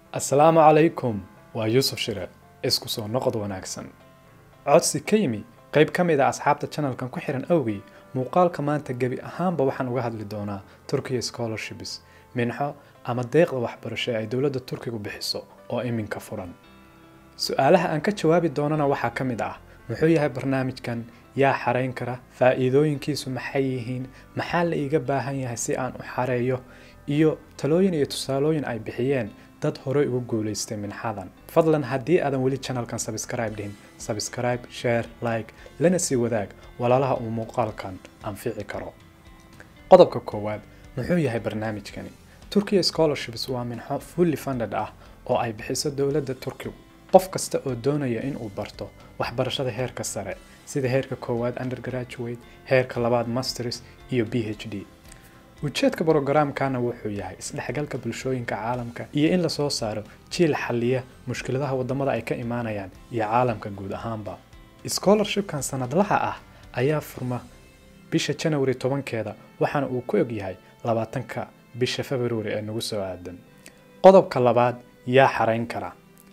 asalaamu calaykum waa yuusuf shire isku soo noqod wanaagsan codsi ka yimi qayb ka mid a asxaabta channelkan ku xihan awgii muuqaalka maanta gebi ahaanba waxaan uga hadli doonaa turkiya scholarships minxo ama deeqda waxbarasho ee ay dowladda turkigu bixiso oo iminka furan su-aalaha aan ka jawaabi doonana waxaa ka mid ah muxuu yahay barnaamijkan yaa xarayn kara faa'iidooyinkiisu maxay yihiin maxaa la iiga baahan yahay si aan u xareeyo iyo talooyin iyo tusaalooyin ay bixiyeen dad horey ugu guulaystay minxadan fadlan haddii aadan weli channelkan sabscribe dhihin sabscribe share like lana sii wadaag walaalaha uu muuqaalkan anfici karo qodobka koowaad muxuu yahay barnaamijkani turkiya scholarships waa minxo fully funded ah oo ay bixiso dowladda turkigu qof kasta oo doonaya in uu barto waxbarashada heerka sare sida heerka koowaad undergraduate heerka labaad masters iyo b h d ujeedka brogaraamkana wuxuu yahay isdhexgalka bulshooyinka caalamka iyo in lasoo saaro jiil xalliya mushkiladaha wadamada ay ka imaanayaan iyo caalamka guud ahaanba scholarshipkan sanadlaha ah ayaa furma bisha janawari tobankeeda waxaana uu ku egyahay labaatanka bisha februari ee nagu soo aadan qodobka labaad yaa xarayn kara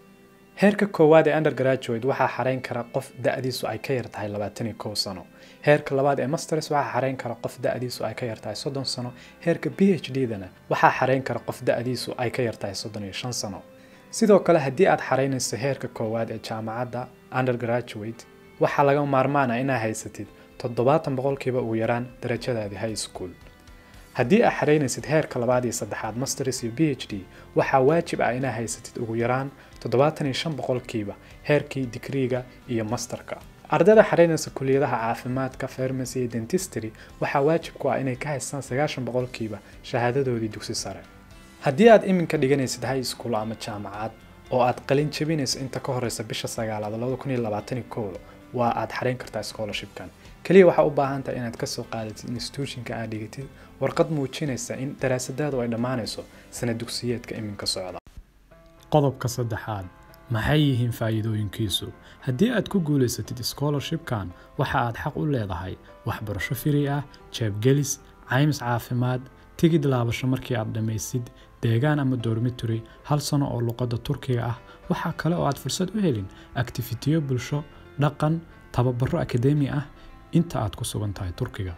heerka koowaad ee undergraduate waxaa xarayn kara qof da-diisu ay ka yar tahay labaatan iyo kow sano heerka labaad ee masters waxaa xarayn kara qof da-diisu ay ka yar tahay soddon sano heerka b h d dana waxaa xarayn kara qof da-diisu ay ka yar tahay soddon iyo shan sano sidoo kale haddii aad xaraynayso heerka koowaad ee jaamacadda undergraduate waxaa laga maarmaan ah inaa haysatid toddobaatan boqolkiiba ugu yaraan darajadaadii high school haddii aad xaraynaysid heerka labaad iyo saddexaad masters iyo b h d waxaa waajib ah inaa haysatid ugu yaraan toddobaatan iyo shan boqolkiiba heerkii digriiga iyo masterka ardayda xaraynaysa kuliyadaha caafimaadka farmacy iyo dentistry waxaa waajib ku ah inay ka haystaan sagaashan boqolkiiba shahaadadoodii dugsi sare haddii aad iminka dhiganaysid high school ama jaamacad oo aad qalin jebinayso inta ka horeysa bisha sagaalaad labada kun iyo labaatan iyo kow waa aad xarayn kartaa scholarshipkan keliya waxaa u baahan tahay inaad kasoo qaadatid institutionka aad dhigatid warqad muujinaysa in daraasadaadu ay dhammaanayso sana dugsiyeedka iminka socda qodobka saddexaad maxay yihiin faa'iidooyinkiisu haddii aad ku guulaysatid scholarshipkan waxa aad xaq u leedahay waxbarasho firi ah jeebgelis caymis caafimaad tigid laabasho markii aad dhammaysid deegaan ama dormitory hal sano oo luqadda turkiga ah waxaa kale oo aad fursad u helin aktifitiyo bulsho dhaqan tababaro akademi ah inta aad ku sugan tahay turkiga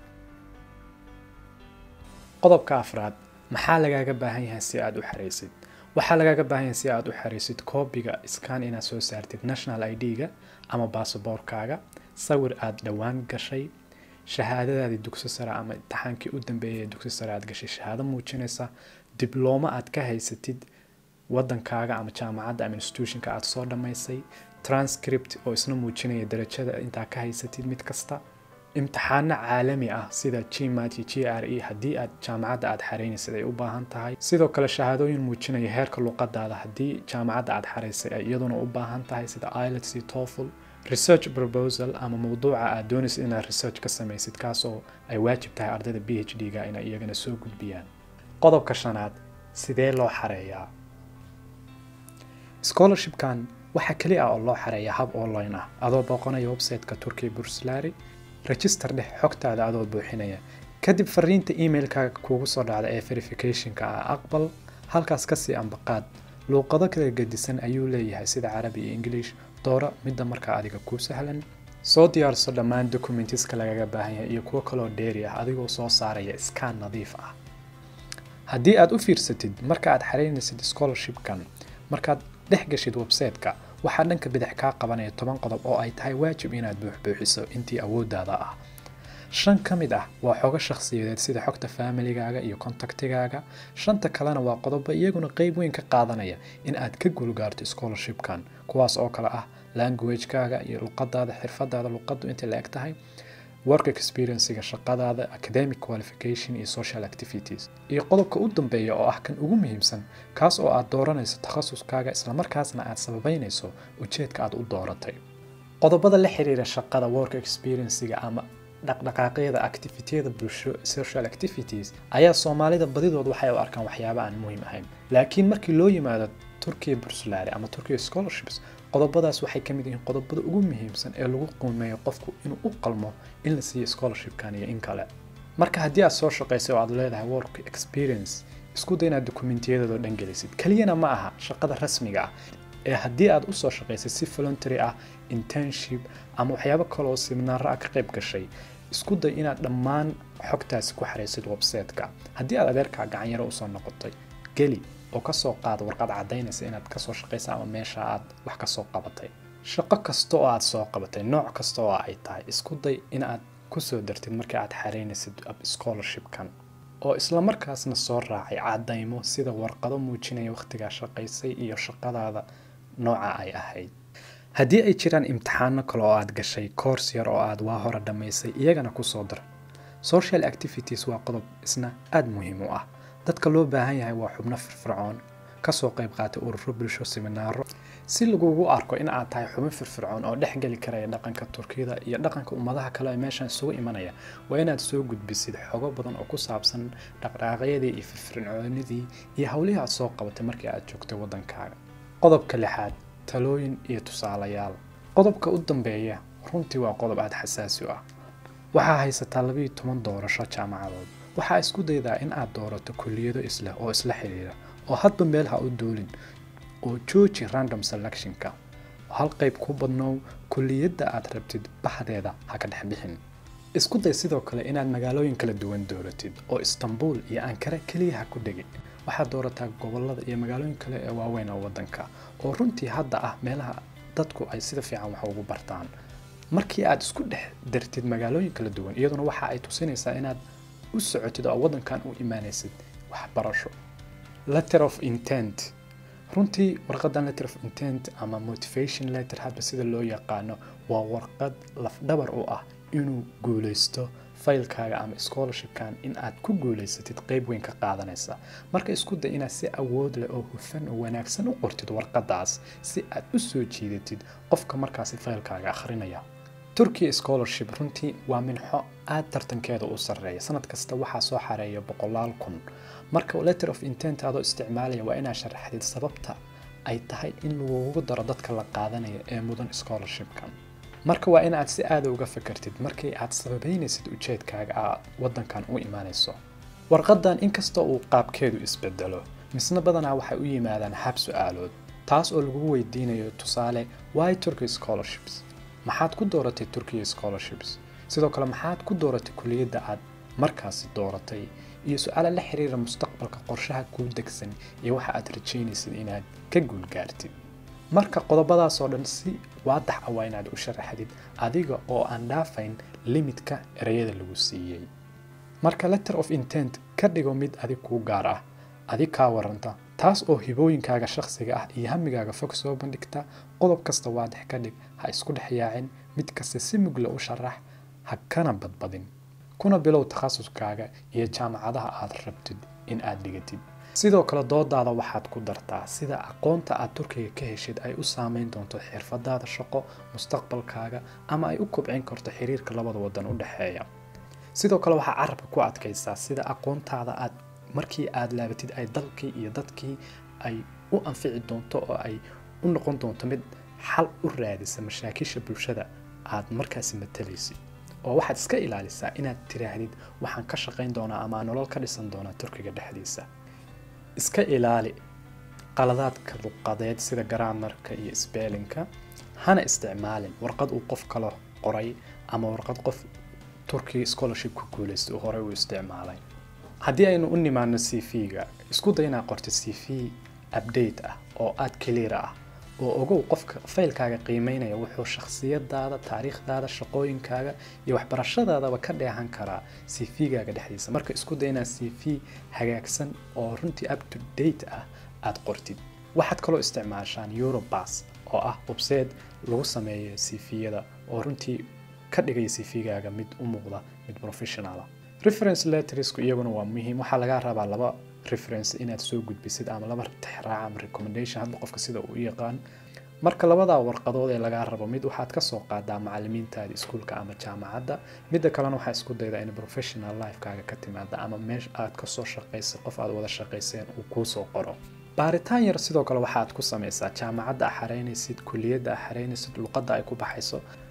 qodobka afraad maxaa lagaaga baahan yahay si aad u xaraysid waxaa lagaaga baahan yahay si aad u xaraysid koobiga skan inaad soo saartid national i d-ga ama baasaboorkaaga sawir aad dhowaan gashay shahaadadaadii dugsi sare ama imtixaankii u dambeeyay ee dugsi sare aad gashay shahaado muujinaysa diblooma aad ka haysatid wadankaaga ama jaamacadda ama institutionka aad soo dhammaysay transcript oo isna muujinaya darajada intaa ka haysatid mid kasta imtixaano caalami ah sida gmat iyo g r e haddii aad jaamacadda aad xaraynaysid ay u baahan tahay sidoo kale shahaadooyin muujinaya heerka luqadaada haddii jaamacadda aad xaraysay ay iyaduna u baahan tahay sida ilets iyo toffel research proposal ama mawduuca aad doonaysid inaad research ka samaysid kaas oo ay waajib tahay ardayda b h d ga inay iyagana soo gudbiyaan qodobka shanaad sidee loo xareeyaa scholarshipkan waxaa keli ah oo loo xareeyaa hab online ah adoo booqanaya website-ka turkiya burslari register dheh xogtaada adoo buuxinaya kadib fariinta emailkaaga kuugu soo dhacda ee verificationka ah aqbal halkaas kasii ambaqaad luuqado kala gedisan ayuu leeyahay sida carabi iyo english dooro midda markaa adiga kuu sahlan soo diyaarso dhammaan documentiska lagaga baahan yahay iyo kuwo kaloo dheeri ah adigoo soo saaraya skan nadiif ah haddii aad u fiirsatid marka aad xaraynaysid scholarshipkan markaad dhex gashid website-ka waxaa dhanka bidix kaa qabanaya toban qodob oo ay tahay waajib inaad buuxbuuxiso intii awooddaada ah shan ka mid ah waa xogo shakhsiyadeed sida xogta faamiligaaga iyo kontaktigaaga shanta kalena waa qodobo iyaguna qeyb weyn ka qaadanaya in aad ka guulgaarto scholarshipkan kuwaas oo kale ah languagekaaga iyo luqadaada xirfadaada luqaddu intay la eg tahay work experiencega shaqadaada academic qualification iyo social activities iyo qodobka u dambeeya oo ah kan ugu muhiimsan kaas oo aad dooranayso takhasuskaaga islamarkaasna aad sababeynayso ujeedka aad u dooratay qodobada la xiriira shaqada work experiencega ama dhaqdhaqaaqyada activitiyada bulsho social activities ayaa soomaalida badidood waxay u arkaan waxyaaba aan muhiim ahayn laakiin markii loo yimaado turkiya bursulari ama turkiya scholarships qodobadaas waxay ka mid yihiin qodobada ugu muhiimsan ee lagu qiimeeyo qofku inuu u qalmo in la siiyo scholarshipkan iyo in kale marka haddii aad soo shaqaysay oo aad leedahay work experience isku day inaad dokumentiyadooda dhan gelisid keliyana ma aha shaqada rasmiga ah ee haddii aad usoo shaqaysay si voluntary ah internship ama waxyaabo kaleoo siminaaro ah ka qayb gashay isku day inaad dhammaan xogtaasi ku xaraysid website-ka haddii aad adeerkaa gacanyaro usoo noqotay geli oo kasoo qaada warqad caddaynaysa inaad kasoo shaqaysa ama meesha aad wax kasoo qabatay shaqo kasta oo aad soo qabatay nooc kasta oo ay tahay isku day inaad kusoo dartid markii aad xaraynaysid scholarshipkan oo isla markaasna soo raacay caddaymo sida warqado muujinaya wakhtigaa shaqaysay iyo shaqadaada nooca ay ahayd haddii ay jiraan imtixaano kale oo aad gashay koors yar oo aad waa hore dhammaysay iyagana kusoo dar social activities waa qodob isna aada muhiim u ah dadka loo baahan yahay waa xubno firfircoon kasoo qayb qaatay ururo bulsho siminaaro si lagugu arko in aad tahay xubin firfircoon oo dhex geli karaya dhaqanka turkiyada iyo dhaqanka ummadaha kale ee meeshan isugu imanaya waa inaad soo gudbisid xogo badan oo ku saabsan dhaqdhaqaaqyadii iyo firfircoonidii iyo howlihii aad soo qabatay markii aad joogtay waddankaaga qodobka lixaad talooyin iyo tusaalayaal qodobka u dambeeya runtii waa qodob aada xasaasi u ah waxaa haysataa labiiyo toban doorasho jaamacadood waxaa isku daydaa in aad doorato kulliyado isleh oo isla xiriira oo hadba meel ha u duulin oo jooji random selectionka oo hal qayb ku badnow kulliyadda aad rabtid baxdeeda ha ka dhex bixin isku day sidoo kale inaad magaalooyin kala duwan dooratid oo istanbul iyo ankara keliya ha ku dhegi waxaad doorataa gobolada iyo magaalooyin kale ee waaweyn oo waddanka oo runtii hadda ah meelaha dadku ay sida fiican wax ugu bartaan markii aad isku dhex dartid magaalooyin kala duwan iyaduna waxa ay tusinaysaa inaad u socotid oo waddankan u imaanaysid waxbarasho letter of intent runtii warqadan letter of intent ama motivation letter hadba sida loo yaqaano waa warqad lafdhabar u ah inuu guulaysto faylkaaga ama scholarshipkan in aad ku guulaysatid qayb weyn ka qaadanaysa marka isku day inaad si awood leh oo hufan oo wanaagsan u qortid warqadaas si aad u soo jiidatid qofka markaasi faylkaaga akhrinaya turkiya scholarship runtii waa minxo aad tartankeeda u sarreeya sanad kasta waxaa soo xareeya boqolaal kun marka letter of intent adoo isticmaalaya waa inaad sharaxdid sababta ay tahay in lagugu daro dadka la qaadanaya ee mudan scholarshipkan marka waa inaad si aada uga fakartid markii aad sababeynaysid ujeedkaaga aad waddankan u imaanayso warqadan inkastoo uu qaabkeedu isbedelo misna badanaa waxay u yimaadaan hab su-aalood taas oo lagugu weydiinayo tusaale why turkey scholarships maxaad ku dooratay turkiya scholarships sidoo kale maxaad ku dooratay kuliyadda aad markaasi dooratay iyo su-aala la xiriira mustaqbalka qorshaha kuu degsan iyo waxa aad rajaynaysid inaad ka guulgaartid marka qodobadaasoo dhan si waadax ah waa inaad u sharaxdid adiga oo aan dhaafayn limitka ereyada lagu siiyey marka letter of intent ka dhigo mid adig kuu gaar ah adig kaa waranta taas oo hibooyinkaaga shakhsiga ah iyo hamigaaga fog soo bandhigta qodob kasta waadax ka dhig ha isku dhex yaacin mid kasta si mugla u sharax ha kana badbadin kuna bilow takhasuskaaga iyo jaamacadaha aad rabtid in aad dhigatid sidoo kale doodaada waxaad ku dartaa sida aqoonta aad turkiga ka heshid ay u saameyn doonto xirfadaada shaqo mustaqbalkaaga ama ay u kobcin karto xiriirka labada wadan u dhexeeya sidoo kale waxaa carabka ku adkaysaa sida aqoontaada aad markii aad laabatid ay dalkii iyo dadkii ay u anfici doonto oo ay u noqon doonto mid xal u raadisa mashaakisha bulshada aad markaasi matalaysid oo waxaad iska ilaalisaa inaad tiraahdid waxaan ka shaqayn doonaa ama nolol ka dhisan doonaa turkiga dhexdiisa iska ilaali qaladaadka luqadeed sida garaamarka iyo sbeelinka hana isticmaalin warqad uu qof kale qoray ama warqad qof turkiga scholarship ku guulaystay uu horey u isticmaalay haddii aynu u nimaano c v-ga isku day inaad qorto c v update ah oo aad clear ah oo ogow qofka faylkaaga qiimeynaya wuxuu shakhsiyadaada taariikhdaada shaqooyinkaaga iyo waxbarashadaadaba ka dheehan karaa c v-gaaga dhexdiisa marka isku day inaad c v hagaagsan oo runtii up to date ah aad qortid waxaad kaloo isticmaashaan eurobas oo ah website lagu sameeyo c v-yada oo runtii ka dhigaya c v-gaaga mid u muuqda mid professionala reference lettersku iyaguna waa muhiim waxaa laga rabaa laba reference inaad soo gudbisid ama laba tixraac ama recommendation hadba qofka sida uu u yaqaan marka labadaa warqadood ee lagaa rabo mid waxaad kasoo qaadaa macalimiintaada iskuulka ama jaamacadda midda kalena waxaa isku daydaa in professional lifekaaga ka timaada ama meesha aad kasoo shaqaysay qof aad wada shaqayseen uu kuusoo qoro baaritaan yar sidoo kale waxaad ku samaysaa jaamacadda a xareynaysid kuliyadda a xareynaysid luqadda ay ku baxayso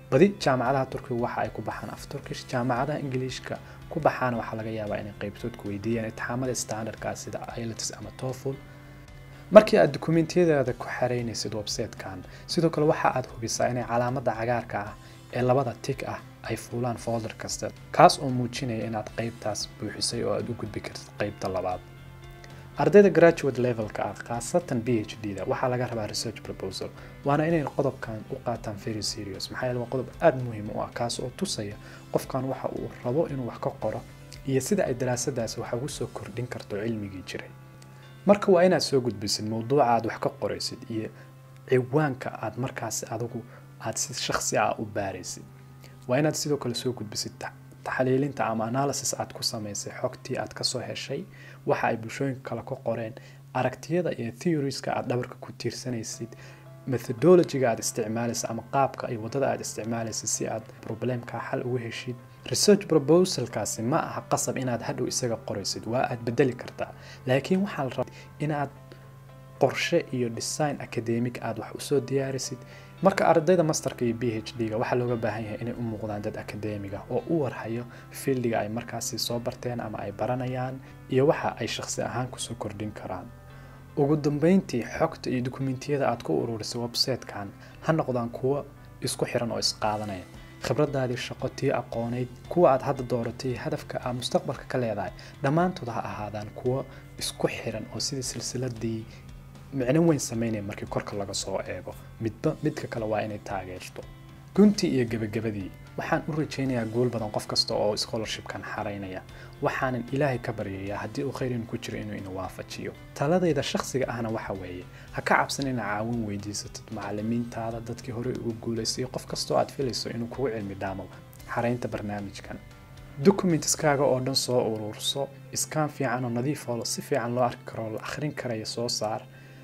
badi jaamacadaha turkiga waxa ay ku baxaan af turkish jaamacadaha ingiliishka ku baxaana waxaa laga yaabaa inay qaybtood ku weydiiyaan itixaamada standardka sida ielts ama tofl markii aad dukumentiyadaada ku xaraynaysid websitekan sidoo kale waxa aad hubisaa inay calaamada cagaarka ah ee labada tig ah ay fuulaan folder kasta kaas oo muujinaya inaad qaybtaas buuxisay oo aad u gudbi kartid qaybta labaad ardayda graduate levelka ah khaasatan b h d da waxaa laga rabaa research proposal waana inay qodobkan u qaataan very serious maxaa yeele waa qodob aada muhiim u ah kaas oo tusaya qofkan waxa uu rabo inuu wax ka qoro iyo sida ay daraasadaasi wax ugu soo kordhin karto cilmigii jiray marka waa inaad soo gudbisid mowduuca aad wax ka qoraysid iyo ciwaanka aad markaasi adigu aad si shaksi ah u baaraysid waa inaad sidoo kale soo gudbisid taxliilinta ama analysis aad ku samaysay xogtii aad kasoo heshay waxa ay bulshooyinka kale ka qoreen aragtiyada iyo theorieska aad dhabarka ku tiirsanaysid methodologyga aad isticmaalaysa ama qaabka iyo wadada aad isticmaalaysid si aad problemka xal ugu heshid research proposalkaasi ma aha qasab inaad hadhow isaga qoraysid waa aad bedeli kartaa laakiin waxaa la rabaa inaad qorshe iyo design academic aad wax usoo diyaarisid marka ardayda masterka iyo b h d ga waxaa looga baahan yahay inay u muuqdaan dad akademiga oo u warhayo fieldiga ay markaasi soo barteen ama ay baranayaan iyo waxa ay shakhsi ahaan kusoo kordhin karaan ugu dambeyntii xogta iyo dukumentiyada aad ku ururisay websitekan ha noqdaan kuwo isku xiran oo isqaadanaya khibradaadii shaqo tii aqooneyd kuwa aad hadda dooratay hadafka aad mustaqbalka ka leedahay dhammaantood ha ahaadaan kuwo isku xiran oo sidii silsiladii micno weyn sameynaya markii korka laga soo eego midba midka kale waa inay taageerto guntii iyo gebagabadii waxaan u rajaynayaa guul badan qof kasta oo scholarshipkan xaraynaya waxaanan ilaahay ka baryayaa haddii uu khayr inu ku jiro inuu ina waafajiyo taladayda shakhsiga ahna waxa weeye ha ka cabsan inaa caawin weydiisatid macalimiintaada dadkii horey ugu guulaystay qof kastoo aad filayso inuu kugu cilmi dhaamo xaraynta barnaamijkan documentskaaga oo dhan soo ururso iskaan fiican oo nadiif oo si fiican loo arki karo la akhrin karaya soo saar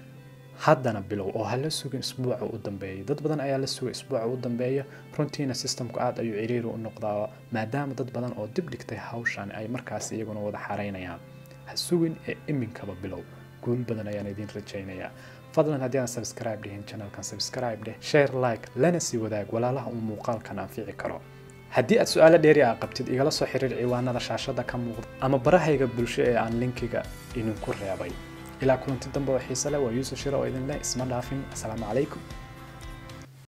haddana bilow oo hala sugin isbuuca u dambeeya dad badan ayaa la sugay isbuuca u dambeeya runtiina systemku aad ayuu ciriiri u noqdaa maadaama dad badan oo dib dhigtay hawshan ay markaas iyaguna wada xaraynayaan ha sugin ee iminkaba bilow guul badan ayaan idiin rajaynayaa fadlan haddii aan subscribe dhihin channelkan subscribe dheh share like lana sii wadaag walaalaha uu muuqaalkan anfici karo haddii aad su-aalo dheeri ah qabtid igala soo xiriir ciwaanada shaashada ka muuqda ama barahayga bulsho ee aan linkiga idinku reebay ilaa kulanti dambe oo xiise leh waa yuusuf shira oo idin leh isma dhaafin asalaamu calaykum